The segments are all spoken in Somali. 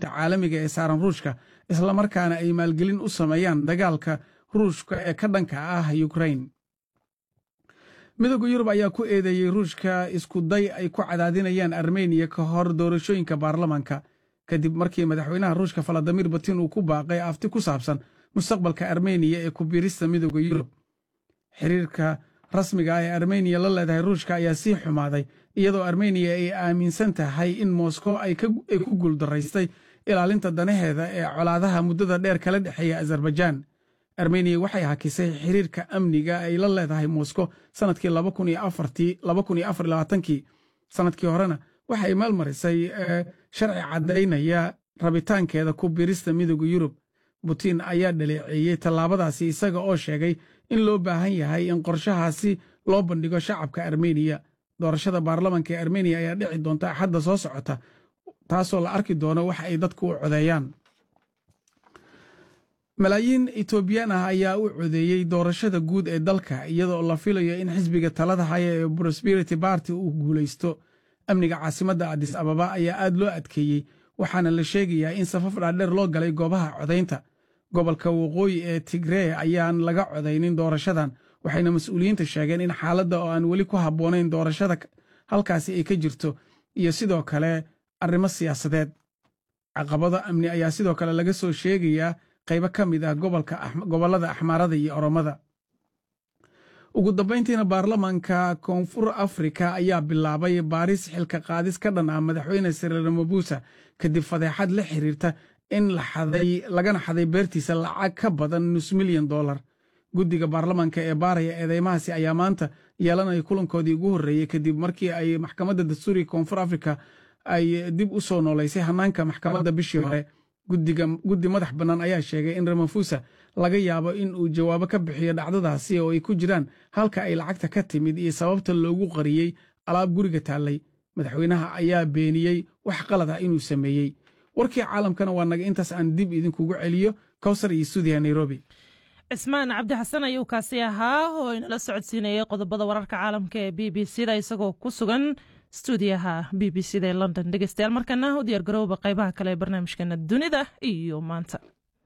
cunaqabataynta caalamiga ee saaran ruushka islamarkaana ay maalgelin u sameeyaan dagaalka ruushka ee ka dhanka ah ukrain midooda yurub ayaa ku eedeeyey ruushka isku day ay ku cadaadinayaan armeniya ka hor doorashooyinka baarlamanka kadib markii madaxweynaha ruushka valadimir putin uu ku baaqay afti ku saabsan mustaqbalka armeniya ee ku biirista midooda yurub xiriirka rasmiga ah ee armeniya la leedahay ruushka ayaa sii xumaaday iyadoo armeniya ay aaminsan tahay in moskow ay ku guuldaraystay ilaalinta danaheeda ee colaadaha muddada dheer kala dhexeeya azerbaijaan armeniya waxay hakisay xiriirka amniga ay la leedahay moskow sannadkii kii sannadkii horena waxay maalmarisay sharci caddaynaya rabitaankeeda ku biirista midooda yurub putin ayaa dhaleeceeyey tallaabadaasi isaga oo sheegay in loo baahan yahay in qorshahaasi loo bandhigo shacabka armeniya doorashada baarlamanka ee armeniya ayaa dhici doonta axadda soo socota taasoo la arki doono wax ay dadku u codeeyaan malaayiin etoobiyaan ah ayaa u codeeyey doorashada guud ee dalka iyadoo la filayo in xisbiga talada haya ee prosperity barty uu guulaysto amniga caasimadda adis ababa ayaa aad loo adkeeyey waxaana la sheegayaa in safaf dhaadheer loo galay goobaha codaynta gobolka waqooyi ee tigree ayaan laga codaynin doorashadan waxayna mas-uuliyiinta sheegeen in xaaladda oo aan weli ku habboonayn doorashada halkaasi ay ka jirto iyo sidoo kale arrimo siyaasadeed caqabado amni ayaa sidoo kale laga soo sheegayaa qaybo ka mid ah gobollada axmaarada iyo oromada ugu dambayntiina baarlamanka koonfur afrika ayaa bilaabay baaris xilka qaadis ka dhan ah madaxweyne siril ramabusa kadib fadeexad la xiriirta in lagana xaday beertiisa lacag ka badan nus milyan dolar guddiga baarlamanka ee baaraya eedeymahaasi ayaa maanta yeelanaya kulankoodii ugu horreeyey kadib markii ay maxkamadda dastuuriga koonfur afrika ay dib u soo noolaysay hannaanka maxkamadda bishii hore guddi madax bannaan ayaa sheegay in ramafusa laga yaabo in uu jawaabo ka bixiyo dhacdadaasi oo ay ku jiraan halka ay lacagta ka timid iyo sababta loogu qariyey alaab guriga taallay madaxweynaha ayaa beeniyey wax qalad ah inuu sameeyey warkii caalamkana waa naga intaas aan dib idinkugu celiyo kowsar iyo stuudiya nairobi cismaan cabdi xasan ayuu kaasi ahaa oo inala socodsiinayay qodobada wararka caalamka ee b b c da isagoo ku sugan stuudiyaha b b c da ee london dhegeystayaal markana u diyaar garooba qaybaha kale ee barnaamijkeena dunida iyo maanta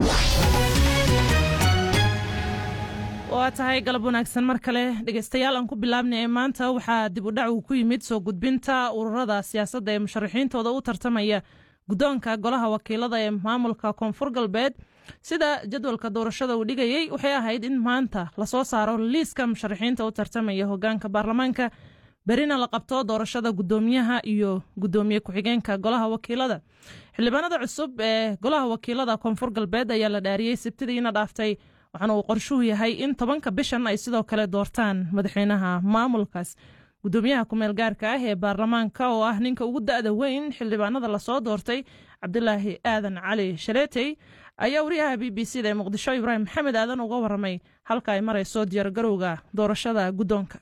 waa tahay galab wanaagsan mar kale dhegeystayaal aan ku bilaabnay ee maanta waxaa dib u dhac uu ku yimid soo gudbinta ururada siyaasadda ee musharaxiintooda u tartamaya guddoonka golaha wakiilada ee maamulka koonfur galbeed sida jadwalka doorashada uu dhigayey waxay ahayd in maanta lasoo saaro liiska musharaxiinta u tartamaya hogaanka baarlamaanka berina la qabto doorashada guddoomiyaha iyo guddoomiye ku-xigeenka golaha wakiilada xildhibaanada cusub ee golaha wakiilada koonfur galbeed ayaa la dhaariyey sabtidiina dhaaftay waxaana uu qorshuhu yahay in tobanka bishan ay sidoo kale doortaan madaxweynaha maamulkaas guddoomiyaha kumeel gaarka ah ee baarlamaanka oo ah ninka ugu da-da weyn xildhibaanada lasoo doortay cabdilaahi aadan cali shaleetey ayaa wariyaha b b c da ee muqdisho ibraahim maxamed aadan uga waramay halka ay marayso diyaargarowga doorashada guddoonka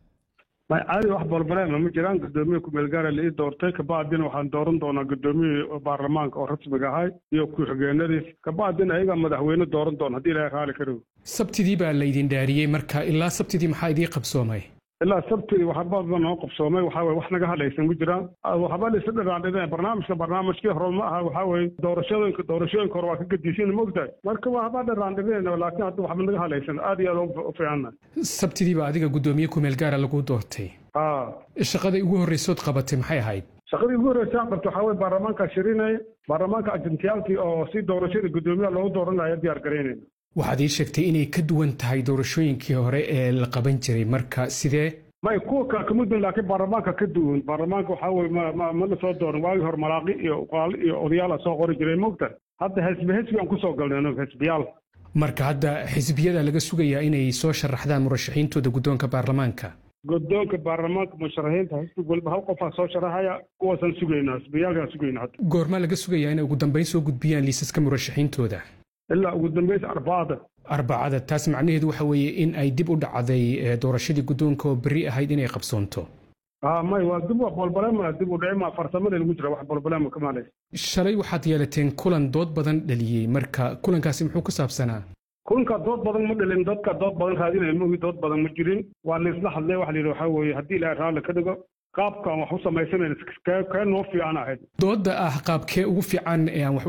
caadi wax balbaleema ma jiraan guddoomiye kumeel gaara la ii doortay kabacdina waxaan dooran doonaa guddoomiye baarlamaanka oo rasmiga ahay iyo ku-xigeenadiis kabacdina ayagaa madaxweyne dooran doona haddii ilaahay raali ka dhigo sabtidii baa laydin dhaariyey marka ilaa sabtidii maxaa idii qabsoomay ilaa sabtidii waxba noo qabsoomay waxaa weye wax naga hadlaysan ma jiraan waxba laysa dhiraandhideen barnaamijka barnaamijkii hore ma aha waxaa weye doorashooyinka doorashooyinka hore waa ka gedisin mogtahay marka waxba dhiraandhideen laakiin hadda waxba naga hadlaysan aad iyo aad u fiicanna sabtidii baa adiga guddoomiye kumeel gaara lagu doortay ha shaqada ugu horreysood qabatay maxay ahayd shaqadii ugu horreysa aan qabto waxaa weye baarlamaanka shirinaya baarlamaanka ajentiyaalkii oo si doorashada guddoomiyaha loogu dooranaya diyaar garaynayna waxaad ii sheegtay inay ka duwan tahay doorashooyinkii hore ee la qaban jiray marka sidee may kuwa kale kama duwan laakiin baarlamaanka ka duwan baarlamaanka waxaa weye ma ma ma la soo dooran waagii hore malaaqi iyo qaali iyo odayaala soo qori jiray mogta hadda xisbi xisbi aan kusoo galnay anagu xisbiyaal marka hadda xisbiyada laga sugayaa inay soo sharaxdaan murashaxiintooda guddoonka baarlamaanka guddoonka baarlamaanka musharaxiinta xisbi waliba hal qofaa soo sharaxaya kuwaasaan sugaynaa xisbiyaalkaan sugaynaa hadda goormaa laga sugayaa inay ugu dambayn soo gudbiyaan liisaska murashaxiintooda ilaa ugu dambaysa arbacada arbacada taas macnaheedu waxa weeye in ay dib u dhacday doorashadii guddoonka oo berri ahayd inay qabsoonto may waa dib bolbalema dib u dhicima farsamada lagu jira wax bolbalema kamaale shalay waxaad yeelateen kulan dood badan dhaliyey marka kulankaasi muxuu ku saabsanaa kulanka dood badan ma dhalin dadka dood badan raadinaya mogi dood badan ma jirin waa laisla hadlay waxa la yidhi waxaa weeye haddii ilaahay raalli ka dhigo qaabkaan wax u samaysanayna kee noo fiican ahayd doodda ah qaabkee ugu fiican ee aan wax